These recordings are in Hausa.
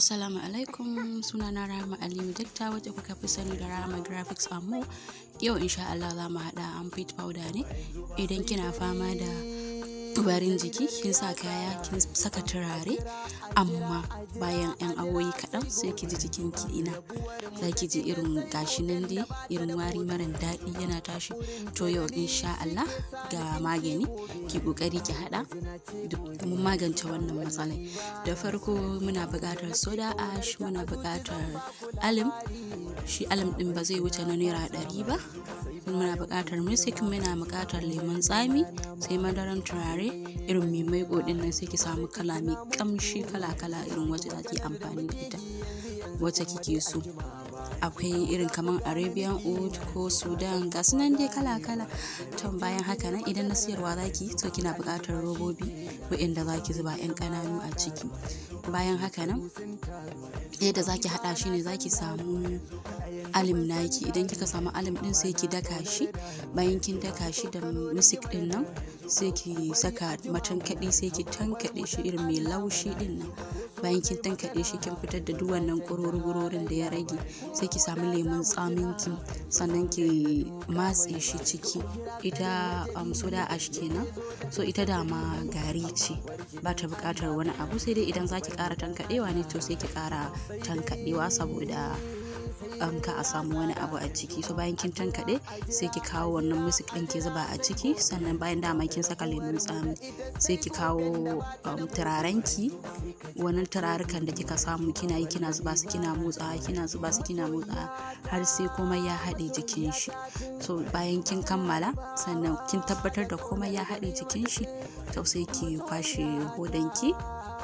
Assalamu alaikum sunana Rahama Aliyu Dakta wacce kuka fi sani da Rahama Graphics Ammo. Yau insha Allah za mu haɗa armpit powder ne idan kina fama da warin jiki kin sa kaya kin saka turare amma bayan 'yan awoyi kaɗan sai ki ji jikin ki ina za ki ji irin gashi nan dai irin wari mara daɗi yana tashi to yau insha Allah ga magani ki kokari ki haɗa mun magance wannan matsalai da farko muna buƙatar soda ash muna buƙatar alim shi alim ɗin ba zai wuce na naira ɗari ba muna buƙatar misik muna buƙatar lemon tsami sai madaran turare irin mai maiko ɗin nan sai ki samu kala mai ƙamshi kala kala irin wacce za ki amfani da ita wacce kike so akwai irin kamar arabian oud ko sudan ga nan dai kala kala to bayan haka nan idan na siyarwa zaki to kina buƙatar robobi waɗanda zaki zuba 'yan ƙananu a ciki bayan haka nan yadda zaki haɗa shi ne zaki samu alim naki idan kika samu alim din sai ki daka shi bayan kin daka shi da misik din nan sai ki saka matankaɗi sai ki tankaɗe shi irin mai laushi din nan bayan kin tankaɗe shi kin fitar da duk wannan ƙurorin da ya rage sai ki samu lemun tsamin ki sannan ki matse shi ciki ita um, soda ash kenan so ita dama gari ce ba ta buƙatar wani abu sai dai idan za ki ƙara tankaɗewa ne to sai ki ƙara tankaɗewa saboda um, ka a samu wani abu a ciki so bayan kin tankaɗe sai ki kawo wannan musik ɗin ki zuba a ciki sannan bayan dama kin saka lemun tsami sai ki kawo um, turaren ki wannan turarukan da kika samu kina yi kina zuba su kina motsa kina zuba su kina motsa har sai komai ya haɗe jikin shi so bayan kin kammala sannan kin tabbatar da komai ya haɗe jikin shi to sai ki kwashe hodanki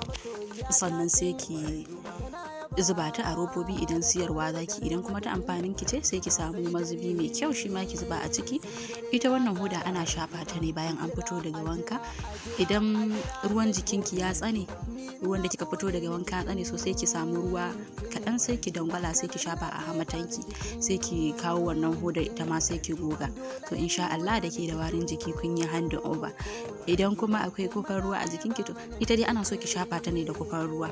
sannan sai ki zuba ta a robobi idan siyarwa zaki idan kuma ta amfanin ki ce sai ki samu mazubi mai kyau shi ma ki zuba a ciki ita wannan hoda ana shafa ta ne bayan an fito daga wanka idan ruwan jikinki ya tsane ruwan da kika fito daga wanka ya tsane so sai ki samu ruwa kaɗan sai ki dangwala sai ki shafa a hamatanki sai ki kawo wannan hodar ita ma sai ki goga to insha Allah da ke da warin jiki kun yi hand over idan kuma akwai kofar ruwa a jikinki to ita dai ana so ki shafa ta ne da kofar ruwa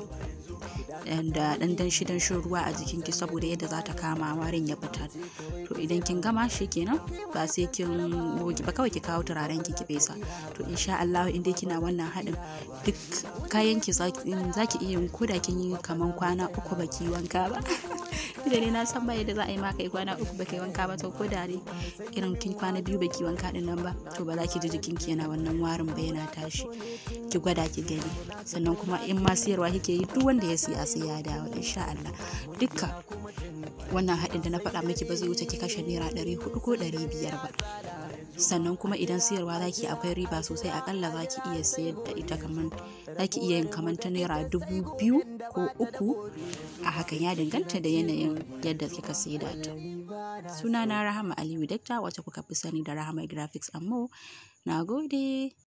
da dan danshi danshin ruwa a jikinki saboda yadda za ta kama warin ya fita to idan kin gama shi kenan ba sai kin goge ba kawai ki kawo turaren ki ki fesa to insha Allah in dai kina wannan haɗin duk kayan ki zaki iya yin koda kin yi kaman kwana uku baki wanka ba da ne na san ba yadda za a yi maka yi kwana uku baka yi wanka ba to ko da dai irin kin kwana biyu baki wanka din nan ba to ba za ki ji jikinki yana wannan warin ba yana tashi ki gwada ki gani sannan kuma in ma siyarwa kike yi duk wanda ya siya sai ya dawo insha Allah dukka wannan haɗin da na faɗa miki ba zai wuce ki kashe naira ɗari hudu ko ɗari biyar ba sannan kuma idan siyarwa zaki akwai riba sosai akalla zaki iya sayar da ita kaman zaki iya yin kaman ta naira dubu biyu ko uku a hakan ya danganta da yanayin yadda kika saida ta sunana rahama aliyu dakta wacce kuka fi sani da rahama graphics ammo na gode